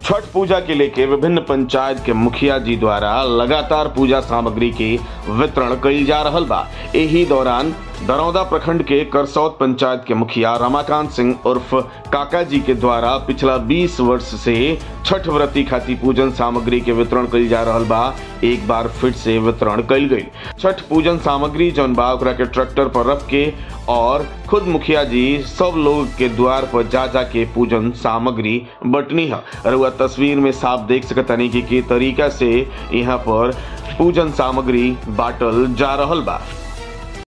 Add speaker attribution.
Speaker 1: छठ पूजा के लेके विभिन्न पंचायत के मुखिया जी द्वारा लगातार पूजा सामग्री के वितरण कइल जा रहल बा एही दौरान दरौदा प्रखंड के करसौत पंचायत के मुखिया रमाकांत सिंह उर्फ काका जी के द्वारा पिछला 20 वर्ष से छठ व्रती खातिर पूजन सामग्री के वितरण कइल जा रहल बा एक बार फिर से वितरण कइल गई छठ पूजन सामग्री जौन बा ओकरा के ट्रैक्टर पर रख के और खुद मुखिया जी सब लोग के द्वार पर जा जा के पूजन सामग्री बटनी है रउआ तस्वीर में साफ देख सकतानी कि के तरीका से यहाँ पर पूजन सामग्री बाटल जा रहल बा